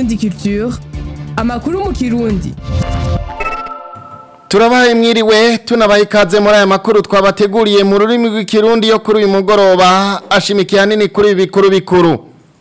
Indundi Culture amakuru mu kirundi turabaye mwiriwe tunabaye ikaze muri aya makuru twabateguriye mu rurimi rw'ikirundi yo kuri uyu mugoroba ashimikiye hanini kuri ibi bikuru bikuru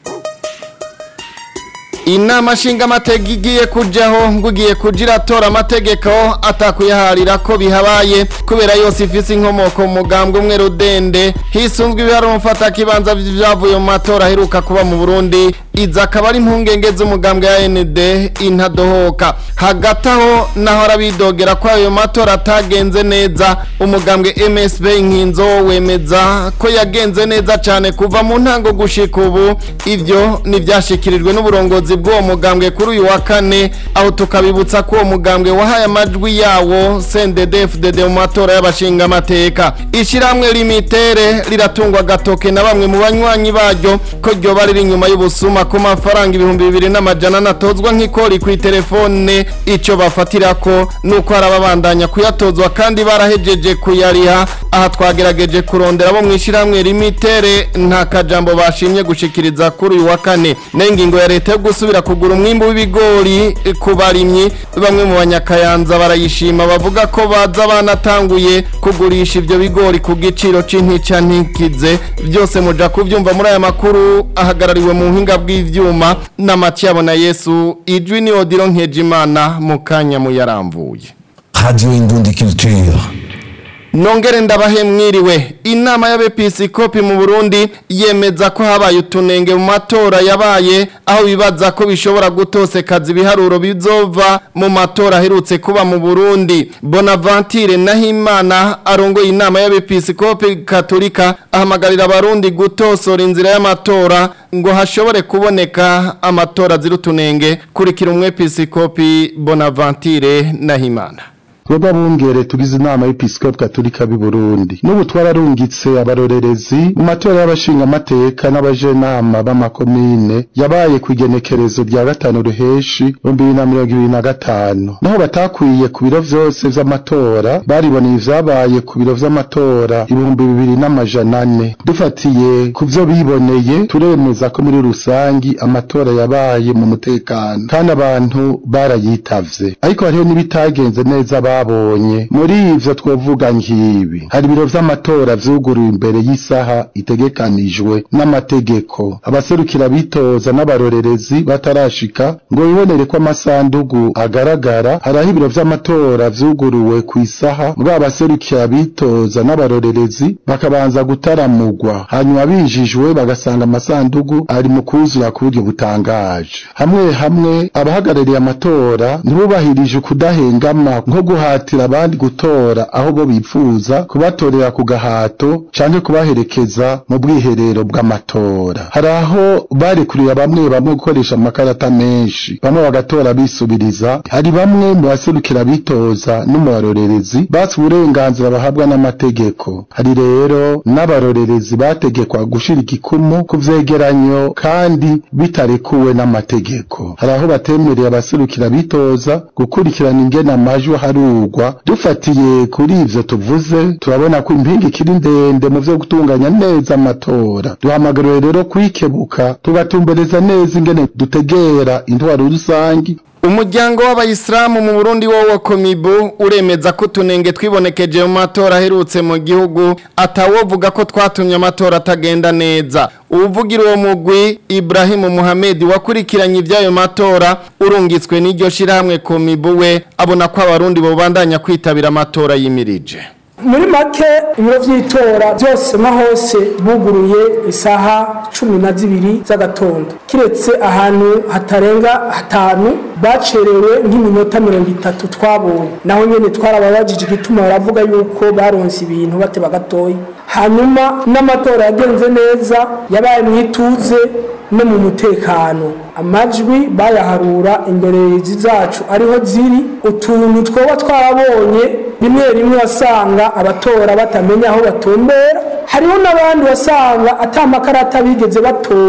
inama nshingamateka igiye kujyaho ngo igiye kujya iratora amategeko atakuyaharira ko bihabaye kubera yose ifise inkomoko mu mugambwe umwe rudende hisunzwe ibihari umufata kibanza byavuye mu matora aheruka kuba mu burundi iza akaba ari impungenge z'umugambwe ya nd intadohoka hagati aho naho arabidogera ko ayo matora atagenze neza umugambwe msb inkinzo wemeza ko yagenze neza cyane kuva mu ntango gushika ubu ibyo ntibyashyikirijwe n'uburongozi bw'uwo mugambwe kuri uyu wa kane aho tukabibutsa ko uwo mugambwe wahaye amajwi yawo cndd mu matora y'abashingamateka ishyirahamwe limitere riratungwa agatoke na bamwe mu banywanyi baryo ko ryoba riri inyuma y'ubusuma ku mafaranga ibihumbi bibiri n'amajana anatozwa nk'ikori ku itelefone icyo bafatira ko nuko hari ababandanya kuyatozwa kandi barahejeje kuyariha aha twagerageje kurondera abo mu ishyirahamwe limitere nta kajambo bashimye gushikiriza kuri uyu wa kane n'ingingo ya leta yo gusubira kugura umwimbu w'ibigori ku barimyi bamwe mu banyakayanza barayishima bavuga ko baza banatanguye kugurisha ibyo bigori ku giciro c'intica ntikize byose muja kubyumva muri aya makuru ahagarariwe mu buhinga bw'ivyuma na Matiyabo na Yesu ijwi ni Odilo Nkejimana mu kanya muyaramvuye Radio Indundi Culture. Nongere ndabahe mwiriwe inama y'abepiskopi mu Burundi yemeza ko habaye utunenge mu matora yabaye aho bibaza ko bishobora gutosekaza ibiharuro bizova mu matora aherutse kuba mu Burundi Bonaventure Nahimana arongoye inama y'abepiskopi Katolika ahamagarira abarundi gutosora inzira y'amatora ngo hashobore kuboneka amatora zirutunenge kurikira umwepiskopi Bonaventure Nahimana twebwe abungere tugize inama y'episkopi katolika b'i burundi n'ubu twararungitse abarorerezi mu matora y'abashingamateka n'abajenama b'amakomine yabaye ku igenekerezo rya gatanu ruheshi ibihumbi bibiri na mirongo ibiri na gatanu naho batakwiye ku biro vyose vy'amatora bariboneye ivyabaye ku biro vy'amatora ibihumbi bibiri n'amajana ane dufatiye ku vyo biboneye turemeza ko muri rusangi amatora yabaye mu mutekano kandi abantu barayitavye ariko hariho n'ibitagenze neza babonye muri ivyo twovuga nk'ibi hari ibiro vy'amatora vyuguruye imbere y'isaha itegekanijwe n'amategeko abaserukira bitoza n'abarorerezi batarashika ngo bibonere ko amasandugu agaragara hari aho ibiro vy'amatora vyuguruwe ku isaha bwa abaserukira bitoza n'abarorerezi bakabanza gutaramugwa hanyuma bijijwe bagasanga amasandugu ari mu kuzura ku buryo butangaje hamwe hamwe abahagarariye amatora ntibubahirije ukudahengama nko guhatira abandi gutora aho bo bipfuza kubatorera ku gahato canke kubaherekeza mu bwiherero bw'amatora hari aho barekuriye bamwe bamwe gukoresha amakarata menshi bamwe bagatora bisubiriza hari bamwe mu baserukira bitoza no mu barorerezi basi uburenganzira bahabwa n'amategeko hari rero n'abarorerezi bategekwa gushira igikumu ku vyegeranyo kandi bitarekuwe n'amategeko hari aho batemereye abaserukira bitoza gukurikirana ingene amajwi harugwa dufatiye kuri ivyo tuvuze turabona ko impinga ikiri ndende mu vyo gutunganya neza amatora duhamagariwe rero kwikebuka tugatumbereza neza ingene dutegera intwaro rusangi umuryango w'abayisilamu mu burundi wowo komibu uremeza ko utunenge twibonekeje mu matora aherutse mu gihugu atawovuga ko twatumye amatora atagenda neza uvugira uwo mugwi Ibrahim Muhammad wakurikiranye iby'ayo matora urungitswe n'iryo shirahamwe komibu we abona ko abarundi bobandanya kwitabira amatora yimirije muri make ibiro by'itora byose nka hose buguruye isaha cumi na zibiri z'agatondo kiretse ahantu hatarenga hatanu bacerewe nk'iminota mirongo itatu twabonye naho nyine twarababajije igituma baravuga yuko baronse ibintu bateba gatoya hanyuma n'amatora yagenze neza yabaye mu ituze no mu mutekano amajwi bayaharura imbere zacu ariho ziri utuntu twoba twarabonye rimwe rimwe wasanga abatora batamenya aho batumbera hariho n'abandi wasanga atamakarata bigeze batora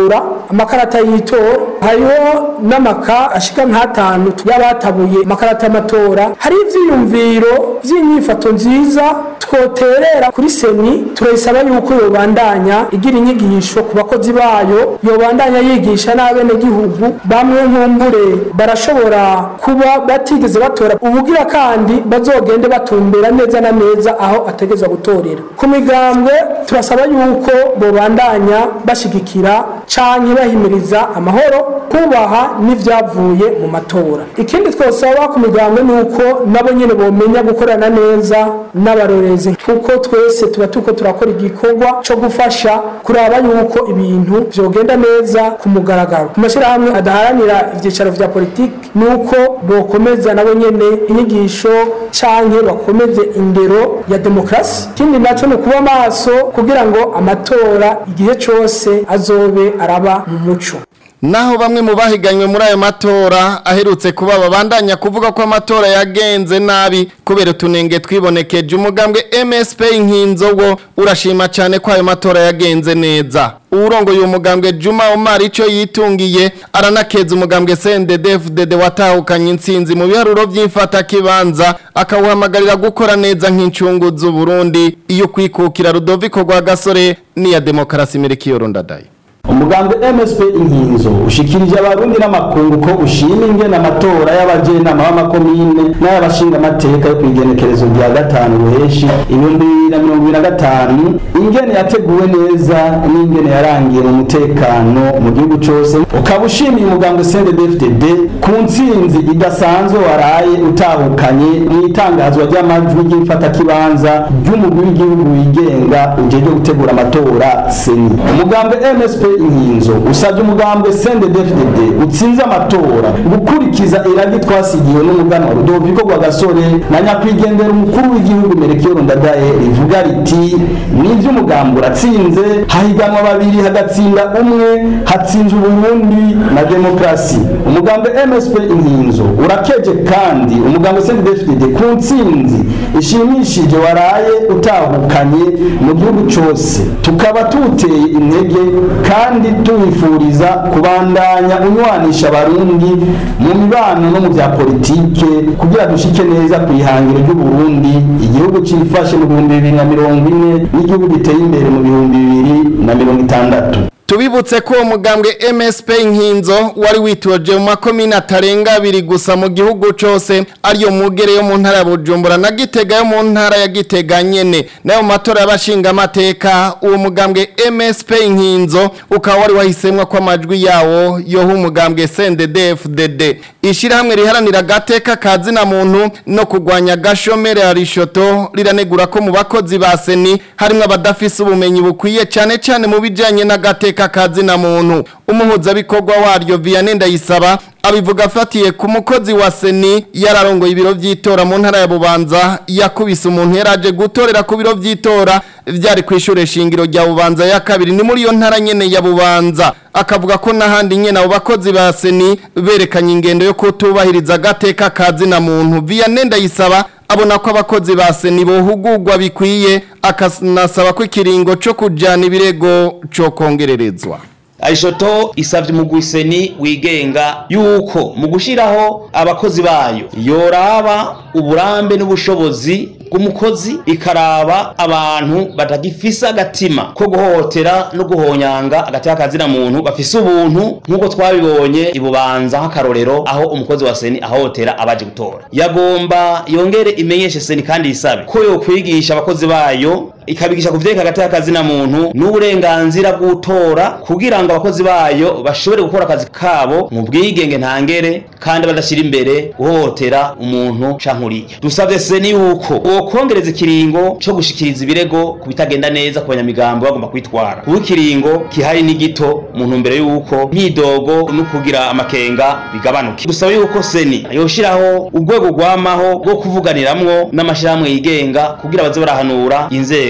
amakarata y'itora hariho n'amaka ashika nk'atanu y'abatabuye amakarata y'amatora hari ivyiyumviro vy'inyifato nziza twoterera kuri seni turayisaba yuko yobandanya igira inyigisho ku bakozi bayo yobandanya yigisha n'abenegihugu bamwe nkumbure barashobora kuba batigeze batora ubugira kandi bazogende batumbera neza na neza aho ategeza gutorera ku migambwe turasaba yuko bobandanya bashigikira canke bahimiriza amahoro kubaha n'ivyavuye mu matora ikindi twosaba ku migambwe ni uko nabo nyene bomenya gukorana neza n'abarorezi kuko twese tuba turiko turakora igikorwa co gufasha kuraba yuko ibintu vyogenda neza ku mugaragaro ku mashyirahamwe adaharanira ivyicaro vya politiki ni uko bokomeza nabo nyene inyigisho canke bakomeze indero ya demokarasi ikindi naco ni ukuba maso kugira ngo amatora igihe cose azobe araba mu muco Naho bamwe mu bahiganywe muri ayo matora aherutse kuba babandanya kuvuga ko amatora yagenze nabi kubera utunenge twibonekeje umugambwe MSP inkinzo wo urashima cyane ko ayo matora yagenze neza urongoye uwo mugambwe Juma Omar ico yitungiye aranakeza umugambwe CNDD-FDD watahukanye intsinzi mu biharuro by'imfata kibanza akawuhamagarira gukora neza nk'incungu z'u Burundi iyo kwikukira Rudoviko rwa gasore niya demokarasi mirikiyo rondadaye umugambi MSP inkinzo ushikirije abarundi n'amakungu ko ushima ingene amatora y'abajenama b'amakomine n'ay'abashinga amateka yo kwigenekerezo rya gatanu ruheshi ibihumbi bibiri na mirongo ibiri na gatanu ingene yateguwe neza n'ingene yarangiye mu mutekano mu gihugu cose ukaba ushimiye umugambi CNDD-FDD ku ntsinzi idasanzwe waraye utahukanye mu itangazwa ry'amajwi ry'imfatakibanza ry'umugwi w'igihugu wigenga ujejwe gutegura amatora seni umugambi MSP inkinzo usabye umugambwe CNDD-FDD utsinze amatora gukurikiza iragi twasigiwe n'umuganwa Rudoviko rwa gasore na nyakwigendera umukuru w'igihugu Merekiyo Ndadaye rivuga riti nivyo umugambi uratsinze hahiganwa babiri hagatsinda umwe hatsinze uburundi na demokrasi umugambi MSP inkinzo urakeje kandi umugambi CNDD-FDD ku ntsinzi ishimishije waraye utahukanye mu gihugu cose tukaba tuteye intege kandi tuwifuriza kubandanya unywanisha abarundi mu mibano no mu bya politike kugira dushike neza ku ihangiro ry'uburundi igihugu cifashe mu bihumbi bibiri na mirongo ine n'igihugu giteye imbere mu bihumbi bibiri na mirongo itandatu Tubibutse ko umugambwe MSP inkinzo wari witoje mu makomine atarenga abiri gusa mu gihugu cose ariyo mugere yo mu ntara ya Bujumbura na Gitega yo mu ntara ya Gitega nyene nayo mu matora y'abashinga amateka uwo mugambwe MSP inkinzo ukaba wari wahisemwa ko amajwi yawo yoha umugambwe CNDD-FDD ishirahamwe riharanira gateka kazi na muntu no kugwanya gashomere ya rishoto riranegura ko mu bakozi ba seni harimwo abadafise ubumenyi bukwiye cyane cyane mu bijanye n'agateka kazi na muntu umuhuzabikorwa waryo Vianney Ndayisaba abivuga afatiye ku mukozi wa seni yararongoye ibiro vy'itora mu ntara ya Bubanza yakubise umuntu yaraje gutorera ku biro vy'itora vyari kwishure shingiro rya Bubanza ya kabiri ni muri iyo ntara nyene ya Bubanza akavuga ko nahandi nyene abo bakozi ba seni berekanye ingendo yo kutubahiriza agateka kazi na muntu Vianney Ndayisaba abona ko abakozi ba seni bohugurwa bikwiye akanasaba ko ikiringo co kujana ibirego co kongererezwa Aishoto isavye umugwiseni wigenga yuko mu gushiraho abakozi bayo yoraba uburambe n'ubushobozi bw'umukozi ikaraba abantu batagifisa agatima ko guhohotera no guhonyanga agati k'akazina muntu bafise ubuntu nk'uko twabibonye ibubanza nk'akarorero aho umukozi wa seni ahohotera abaje gutora yagomba yongere imenyeshe seni kandi yisabe ko yokwigisha abakozi bayo ikabigisha kuvyeka hagati y'akazina muntu n'uburenganzira bw'utora kugira ngo abakozi bayo bashobore gukora akazi kabo mu bwigenge ntangere kandi badashyira imbere guhohotera umuntu canke uriya dusavye seni yuko wokongereza ikiringo co gushikiriza ibirego ku bitagenda neza ku banyamigambo bagomba kwitwara kuba ikiringo kihari ni gito mu ntumbero yuko myidogo no kugira amakenga bigabanuke dusaba yuko seni yoshiraho urwego rwamaho rwo kuvuganiramwo n'amashirahamwe yigenga kugira baze barahanura inzego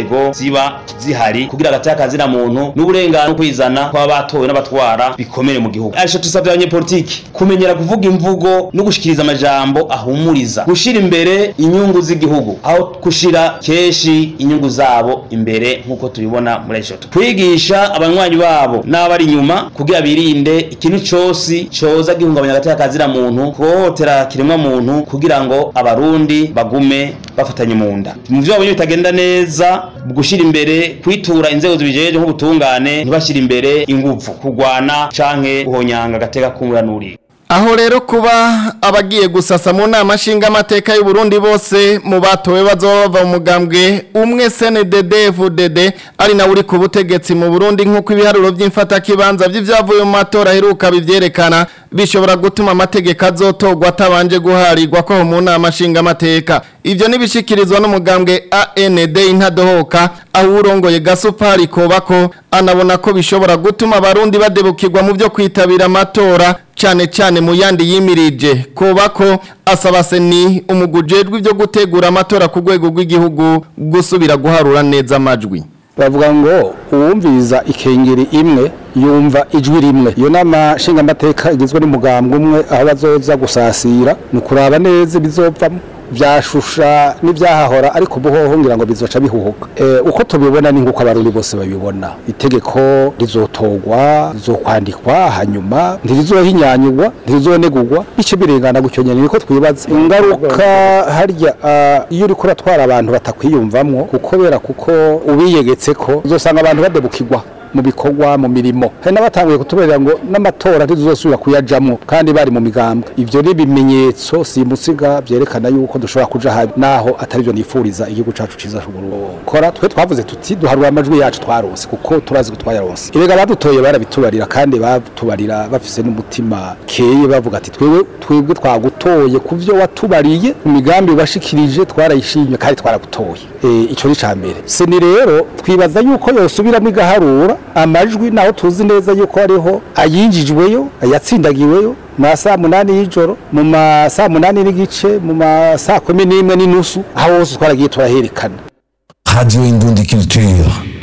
nzego ziba zihari kugira agati kazina muntu n'uburenganzira kwizana kw'aba batowe n'abatwara bikomere mu gihugu arisho tusavye abanyepolitiki kumenyera kuvuga imvugo no gushikiriza amajambo ahumuriza gushira imbere inyungu z'igihugu aho gushira keshi inyungu zabo imbere nk'uko tubibona muri arisho kwigisha abanywanyi babo n'abari inyuma kugira birinde ikintu cose coza gihungabanya agati kazina muntu kuhohotera kiremwa muntu kugira ngo abarundi bagume bafatanye mu nda mu vyo babonye bitagenda neza mu gushira imbere kwitura inzego zibijeje nk'ubutungane ntibashira imbere inguvu kurwana canke guhonyanga agateka k'umuranuri Aho rero kuba abagiye gusasa mu nama nshingamateka y'u Burundi bose mu batowe bazoba bava mu mugambwe umwe CNDD FDD ari nawe uri ku butegetsi mu Burundi nk'uko ibiharuro by'imfata kibanza by'ivyavuye mu matora heruka bivyerekana bishobora gutuma amategeko azotogwa atabanje guharirwa ko mu nama nshingamateka ivyo nibishikirizwa n'umugambwe AND intadohoka aho urongoye gasupari kobako anabona ko bishobora gutuma abarundi badebukirwa mu byo kwitabira amatora cyane cyane mu yandi yimirije kobako asaba seni umugujejwe ibyo gutegura amatora ku rwego rw'igihugu gusubira guharura neza amajwi bavuga ngo uwumviriza ikengeri imwe yumva ijwi rimwe iyo nama nshingamateka igizwe n'umugambwe umwe aho bazoza gusasira ni ukuraba neza ibizovamo byashusha n'ibyahahora ariko ubuhoho ngira ngo bizoca bihuhuka uko tubibona ni nk'uko abarundi bose babibona itegeko rizotogwa rizokwandikwa hanyuma ntirizohinyanyurwa ntirizonegurwa bice birengana gutyo nyine niko twibaza ingaruka harya iyo uri kuratwara abantu batakwiyumvamwo kubera kuko ubiyegetse ko uzosanga abantu badebukirwa mu bikorwa mu mirimo hari n'abatanguye kutuberera ngo n'amatora ntituzosubira kuyajamwo kandi bari mu migambwe ivyo ni ibimenyetso simusiga vyerekana yuko dushobora kuja habi naho atari byo nifuriza igihugu cacu ciza kora twe twavuze tuti duharura amajwi yacu twarose kuko turazi ko twayaronse erega badutoye barabitubarira kandi batubarira bafise n'umutima keye bavuga ati twewe twebwe twagutoye ku vyo watubariye mu migambi washikirije twarayishimye kandi twaragutoye e, ico ni ca mbere seni rero twibaza yuko yosubiramwo igaharura amajwi naho tuzi neza yuko hariho ayinjijweyo ayatsindagiweyo mu saa munani y'ijoro mu ma saa munani n'igice mu ma saa kumi n'imwe n'inusu aho hose twaragiye turaherekana Radio Indundi Culture.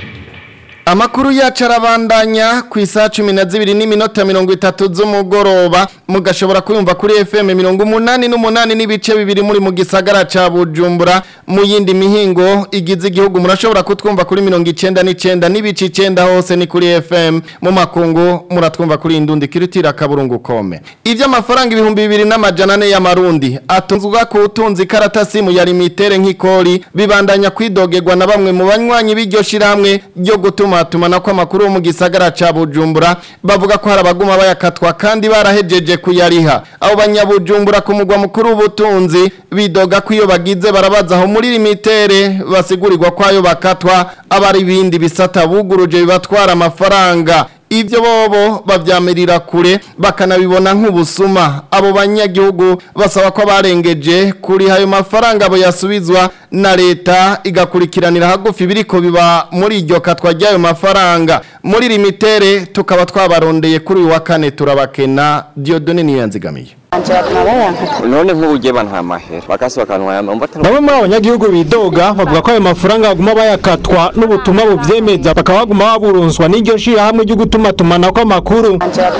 Amakuru yacu arabandanya ku isaha cumi na zibiri n'iminota mirongo itatu z'umugoroba mugashobora kuyumva kuri FM mirongo umunani n'umunani n'ibice bibiri muri mu gisagara ca Bujumbura mu yindi mihingo igize igihugu murashobora kutwumva kuri mirongo icenda n'icenda n'ibice icenda hose ni kuri FM mu makungu muratwumva kuri indundi kirutira kaburungu kome ivyo amafaranga ibihumbi bibiri n'amajana ane y'amarundi atunzwa ku utunzi karatasi mu ya limitere nk'ikori bibandanya kwidogerwa na bamwe mu banywanyi b'iryo shirahamwe ryo gutuma tumatuma ko amakuru mu gisagara ca Bujumbura bavuga ko hari abaguma bayakatwa kandi barahejeje kuyariha abo banyabujumbura ku mugwa mukuru w'ubutunzi bidoga ko iyo bagize barabaza aho muri limitere basigurirwa ko ayo bakatwa abari ibindi bisata buguruje bibatwara amafaranga ibyo bobo babyamirira kure bakanabibona nk'ubusuma abo banyagihugu basaba ko barengeje kuri ayo mafaranga abo yasubizwa na leta igakurikiranira hagufi biriko biba muri iryo katwa ry'ayo mafaranga muri limitere tukaba twabarondeye kuri uyu wa kane turabakena Dieudonne niyo yanzigamiye none nk'ubugeba nta mahera bakasi bakanwa yamamba bamwe muri abanyagihugu bidoga bavuga ko ayo mafaranga baguma bayakatwa n'ubutumwa buvyemeza bakaba baguma baburonswa n'iryo shirahamwe ryo gutuma tumanako amakuru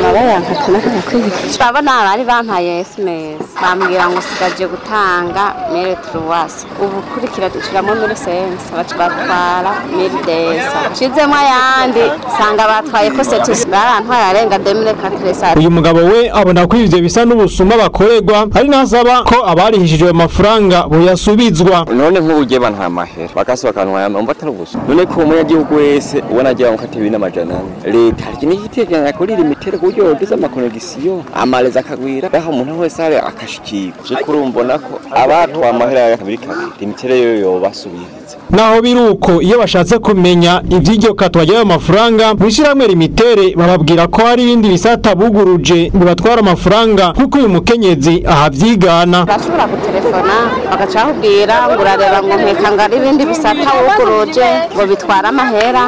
turabona abari bampaye SMS bambwira ngo sigaje gutanga mere truwasi ubu kurikira dushiramo mere sense baca batwara mere desa nshizemo ayandi sanga batwaye ko setusi barantwaye arenga demire katresa uyu mugabo we abona ko ivyo bisa n'ubusuma bakorerwa ari nasaba ko abarihishije ayo mafaranga boyasubizwa none nk'ubugeba nta mahera bakasi bakanwa yamamba atari ubusa none ko umunyagihugu wese ubona agira ngo kati ibintu amajana ane leta hari ikintu giteganya kuri limitere ku buryo yogize amakonegisiyo amaleza akagwira aho umuntu wese ari akashikirwa vy'ukuri mbona ko abatwa amahera ya kabiri kabiri limitere yo yobasubiriza naho biruko iyo bashatse kumenya ivy'iryo katwa ry'ayo mafaranga mw'ishirahamwe limitere bababwira ko hari ibindi bisata buguruje bibatwara amafaranga nk'uko uyu mukenyezi ahavyigana bashobora gutelefona bagaca bakubwira ngo urareba ngo nkeka ngo ari ibindi bisata wuguruje ngo bitwara amahera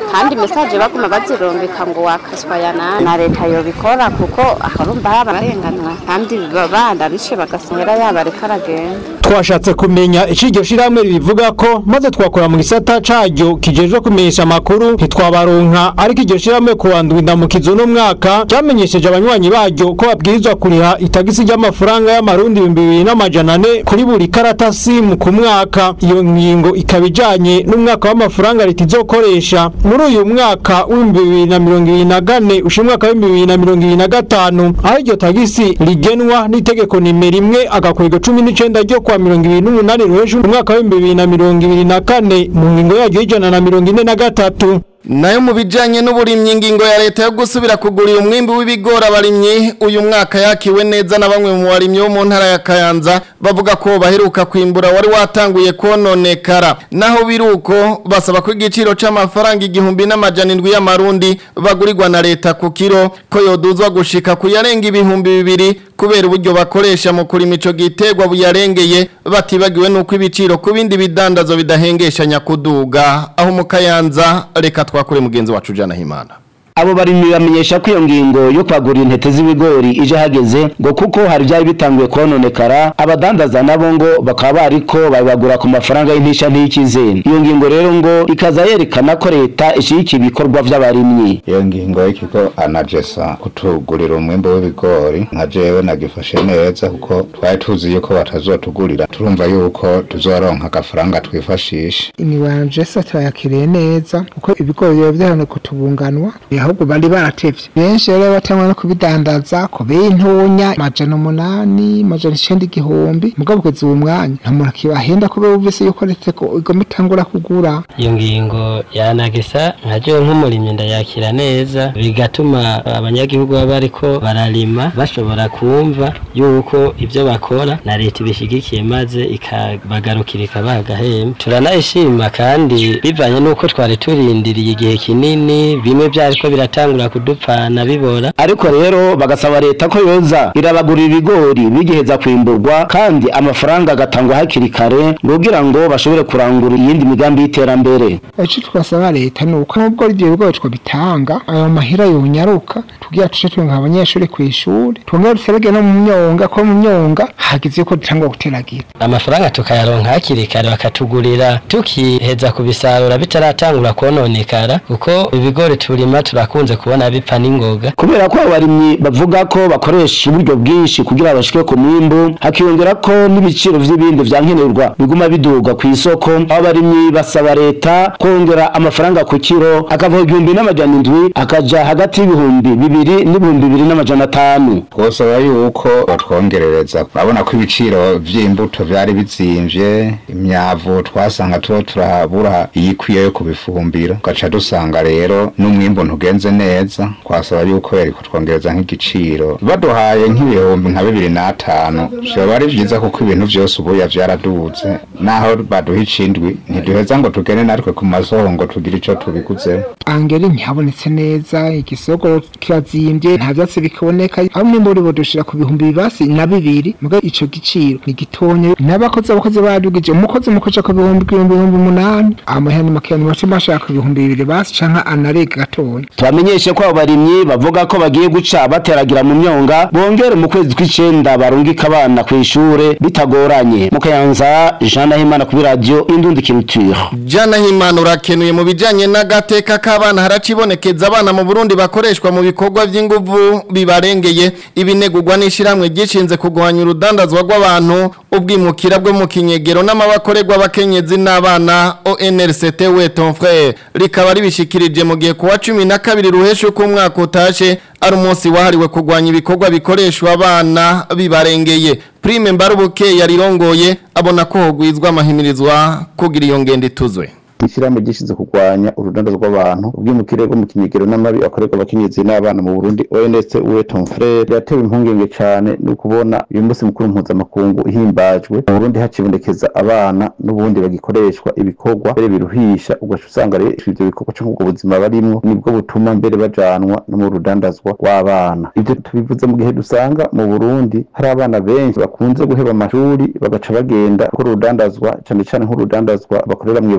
kandi mesaje baguma bazirumbika ngo wakaswa ya nani na leta yobikora kuko aharumva yabarenganwa kandi bandarishe bagasongera yaba ariko aragenda twashatse kumenya ico iryo shirahamwe ribivuga ko maze twakora mu gisata caryo kijejwe kumenyesha amakuru ntitwabaronka ariko iryo shirahamwe kuwa ndwi ndamukizo n'umwaka ryamenyesheje abanywanyi baryo ko babwirizwa kuriha itagisi ry'amafaranga y'amarundi ibihumbi bibiri n'amajana ane kuri buri karata simu ku mwaka iyo ngingo ikaba ijanye n'umwaka w'amafaranga leta izokoresha muri uyu mwaka w'ibihumbi bibiri na mirongo ibiri na kane usha umwaka w'ibihumbi bibiri na mirongo ibiri na gatanu aho iryo tagisi rigenwa n'itegeko nimero imwe agakwego cumi n'icenda ryo kwa mirongo ibiri n'umunani ruheje umwaka w'ibihumbi bibiri na mirongo ibiri na kane mu ngingo yaryo y'ijana na mirongo ine na gatatu nayo mu bijanye n'uburimyi ingingo ya leta yo gusubira kugurira umwimbi w'ibigori abarimyi uyu mwaka yakiwe neza na bamwe mu barimyi bo mu ntara ya Kayanza bavuga ko baheruka kwimbura wari watanguye kononekara naho biruko basaba ko igiciro c'amafaranga igihumbi n'amajana indwi y'amarundi bagurirwa na leta ku kiro ko yoduzwa gushika ku yarenga ibihumbi bibiri kubera uburyo bakoresha mu kurima ico gitegwa buyarengeye batibagiwe nuko ibiciro ku bindi bidandazo bidahengeshanya kuduga aho mu Kayanza reka twakure mugenzi wacu jana himana abo barimyi bamenyesha ko iyo ngingo yo kwagurira intete z'ibigori ije hageze ngo kuko hari byari bitanguye kononekara abadandaza nabo ngo bakaba bariko babagura ku mafaranga y'intisha ntikize iyo ngingo rero ngo ikaza yerekana ko leta ishyigikira ibikorwa vy'abarimyi iyo ngingo y'ikigo anagesa kutugurira umwimbo w'ibigori nka jewe nagifashe neza kuko twari tuzi yuko batazotugurira turumva yuko tuzoronka agafaranga twifashisha imiwanjesa turayakiriye neza kuko ibigori biba vyahane kutubunganwa ahubwo bari baratevye benshi rero batangwa no kubidandaza ku bintunya majana umunani majana icenda igihumbi mugabo kugeza uwo mwanya nta muntu akibahenda kubera wumvise yuko leta ko igomba itangura kugura iyo ngingo yanagisa nka jewe nk'umurimyi ndayakira neza bigatuma abanyagihugu baba bariko bararima bashobora kumva yuko ivyo bakora na leta ibishigikiye maze ikabagarukira ikabaha agahembe turanayishima kandi bivanye n'uko twari turindiriye igihe kinini bimwe vyariko biratangura kudupfana bibora ariko rero bagasaba leta ko yoza irabagurira ibigori bigiheza kwimburwa kandi amafaranga agatangwa hakiri kare kugira ngo bashobore kurangura iyindi migambi y'iterambere ico twasaba leta ni uko nubwo ivyo bigori twabitanga ayo mahera yonyaruka tugira tuce turonka abanyeshuri kw'ishuri twongere duserege no mu myonga ko mu myonga hagize yuko dutangwa guteragira amafaranga tukayaronka hakiri kare bakatugurira tukiheza kubisarura bitaratangura kononekara kuko ibigori turima turakunze kubona bipfa n'ingoga kubera ko abarimyi bavuga ko bakoresha uburyo bwinshi kugira bashike ku mwimbu hakiyongera ko n'ibiciro vy'ibindi vyankenerwa biguma biduga ku isoko abarimyi basaba leta kongera amafaranga ku kiro akava igihumbi n'amajana indwi akaja hagati y'ibihumbi bibiri n'ibihumbi bibiri n'amajana atanu twosaba yuko batwongerereza urabona ko ibiciro vy'imbuto vyari bizimvye imyavu twasanga tuba turabura iyikwiye yo kubifumbira ugaca dusanga rero n'umwimbu ntugenze neza twasaba yuko yariko twongereza nk'igiciro baduhaye nk'ibihumbi nka bibiri n'atanu vyoba ari vyiza kuko ibintu vyose ubuya vyaraduze naho baduha icindwi ntiduheza ngo tugende natwe ku masoko ngo tugire ico tubiguzeho angeri ntihabonetse neza igisoko kirazimbye nta vyatsi bikiboneka aho umwimbu uri budushira ku bihumbi bibasi na bibiri muga ico giciro ni gitonye n'abakozi abakozi badugije umukozi mukoca ku bihumbi ibihumbi bihumbi umunani amahera ni makeya ni make bashaka ku bihumbi bibiri basi canke anarega gatonya tubamenyeshe ko abo barimyi bavuga ko bagiye guca bateragira mu myonga bongere mu kwezi kw'icenda barungika abana kw'ishure bitagoranye mu kayanza jean nahimana kuri radio indundi culture Jana himana urakenuye mu bijanye n'agateka k'abana haracibonekeza abana mu Burundi bakoreshwa mu bikorwa vy'inguvu bibarengeye ibinegurwa n'ishiramwe gishinze kugwanya urudandazwa rw'abantu ubwimukira bwo mu kinyegero n'amabakorerwa abakenyezi n'abana ONRCT we ton frère rikaba ribishikirije mu gihe kuwa 12 ruheshe uko umwaka utashe ari umunsi wahariwe kugwanya ibikorwa bikoreshwa abana bibarengeye prime mbarubuke yarirongoye abona ko hogwizwa amahimirizwa kugira iyo ngendo ituzwe ishyirahamwe gishinzwe kurwanya urudanda rw'abantu ubwimukire bwo mu kinyegero n'amabi akorerwa abakenyezi n'abana mu Burundi ONS uwe ton frère yatewe impungenge cyane no kubona uyu munsi mukuru mpuzamakungu ihimbajwe mu Burundi hakibonekeza abana n'ubundi bagikoreshwa ibikorwa mbere biruhisha ugaca usanga rero ivyo bikorwa cyo kubwo buzima barimwo nibwo butuma mbere bajanwa no mu rudandazwa rw'abana ivyo tubivuze mu gihe dusanga mu Burundi hari abana benshi bakunze guheba amashuri bagaca bagenda gukora urudandazwa cyane cyane nk'urudandazwa bakorera mu ibarabara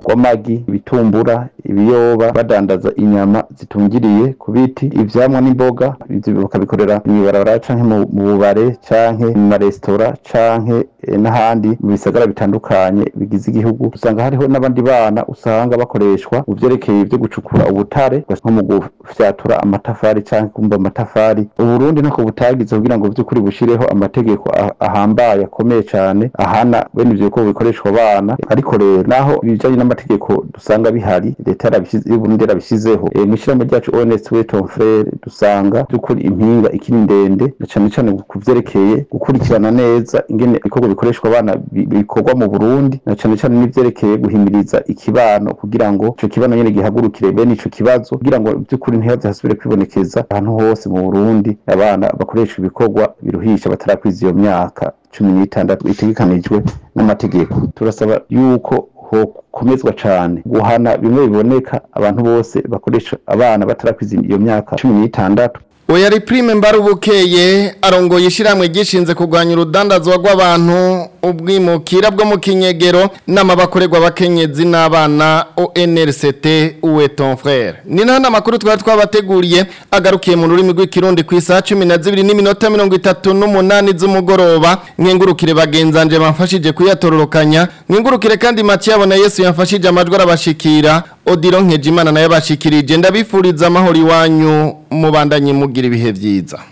rw'amagi ibitumbura ibiyoba badandaza inyama zitungiriye ku biti ivyamwa n'imboga ivyo bakabikorera mw'ibarabara canke mu mu bubare canke mu maresitora canke eh, n'ahandi mu bisagara bitandukanye bigize igihugu usanga hariho n'abandi bana usanga bakoreshwa mu vyerekeye vyo gucukura ubutare nko mu gufyatura amatafari canke kumba amatafari uburundi ntako butagize kugira ngo vy'ukuri bushireho amategeko ah- ahambaye akomeye cane ahana bene ivyo bikorwa bikoreshwa abana ariko rero naho ibijanye n'amategeko dusanga bihari leta yarabishize y'uburundi yarabishizeho e, mw'ishirahamwe ryacu ONS Weton Frere dusanga vy'ukuri impinga ikiri ndende na cane cane ku vyerekeye gukurikirana neza ingene ibikorwa bikoreshwa abana bi- bikorwa mu Burundi na cane cane n'ivyerekeye guhimiriza ikibano kugira ngo ico kibano nyene gihagurukire bene ico kibazo kugira ngo vy'ukuri ntihaze hasubire kwibonekeza ahantu hose mu Burundi abana bakoresha ibikorwa biruhisha batarakwiza iyo myaka cumi n'itandatu itegekanijwe n'amategeko turasaba yuko hokomezwa cane guhana bimwe biboneka abantu bose bakoresha abana batarakwiza iyo myaka cumi n'itandatu Oya ari prime mbarubukeye arongoye ishiramwe gishinze kurwanya urudandazwa rw'abantu ubwimukira bwo mu kinyegero n'amabakorerwa abakenyezi n'abana ONRCT uwe ton frère ni nana makuru twari twabateguriye agarukiye mu rurimi rw'ikirundi ku isaha 12 n'iminota 38 z'umugoroba nkengurukire bagenzanje bamfashije kuyatororokanya nkengurukire kandi Mathieu abona Yesu yamfashije amajwi arabashikira Odilo Nkejimana nayo bashikirije ndabifuriza amahoro iwanyu mubandanye mugira ibihe vyiza